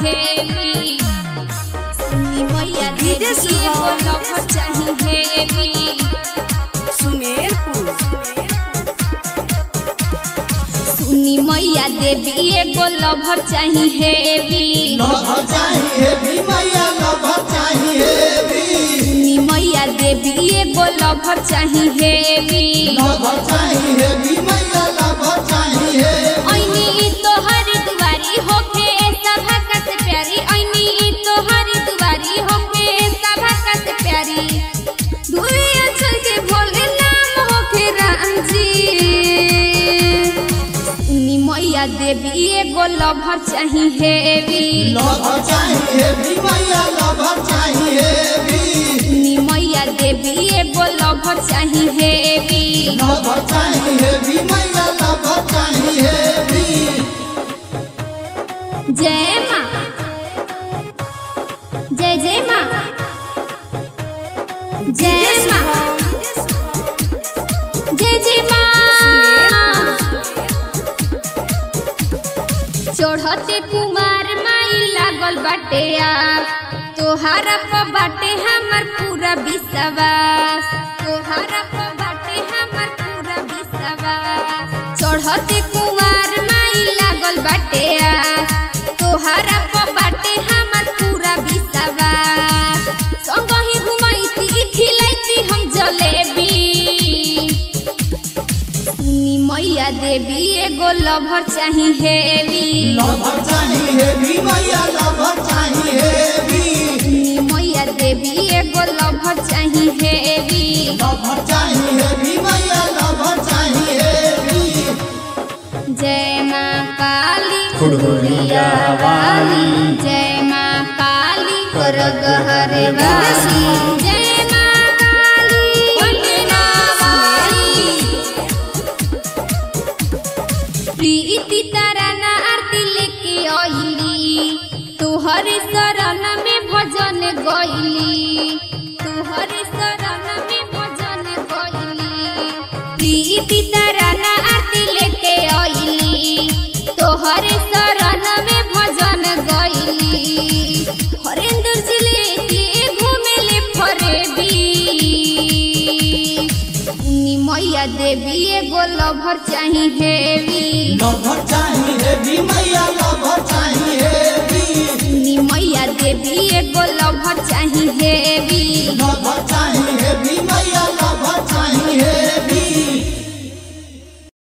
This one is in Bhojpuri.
हेवी सुनी मैया देवी विदेश एगो हो। लवर चाही हेवी सुमेरपुर सुनी मैया देवी एगो लवर चाही हेवी लभर चाहिए भी मैया लभर चाहिए भी सुनी मैया देवी एगो लवर चाही हेवी लभर चाहिए भी मैया लभर चाहिए ऐनी तोहर दुआरी होके सभा कत प्यारी ऐनी तोहर दुआरी होके सभा कत प्यारी दुई अक्षर के भोले नाम होके राम जी सुनी मैया देवी एगो लभर चाही हेवी लभर चाहिए भी मैया लभर चाहिए भी सुनी मैया देवी एगो लभर चाही हेवी लभर चाहिए भी मैया लभर चाहिए भी जय माँ जय जय माँ जय माँ जय जय माँ चढ़ते कुमार माई लागल बाटे आ तोहारा प बाटे हमर पूरा विश्वास तोहारा प बाटे हमर पूरा विश्वास चढ़ते कुमार माई लागल बाटे आ तोहारा प बाटे हमर पूरा विश्वास संगही घुमैती खिलैती हम जलेबी सुनी मैया देवी एगो लभर चाही हेवी लभर चाहिए भी मैया लभर चाहिए भी सुनी मैया देवी एगो लभर चाही हेवी लभर चाहिए भी मैया लभर चाहिए भी जय माँ काली फुलहुरिया वाली जय माँ काली करग हरे वाली जय माँ काली पटना वाली प्रीति ताराना आरती लेके आइली तुहरे शरण में भजन गइली तुहरे शरण में भजन गइली प्रीति ताराना आरती लेके आइली तोहरे शरण में भजन गइली हरेंद्र जिले के घूमेले फरेबी सुनी मैया देवी एगो लभर चाही हेवी लभर चाहिए भी मैया लभर चाहिए भी सुनी मैया देवी एगो लभर चाही हेवी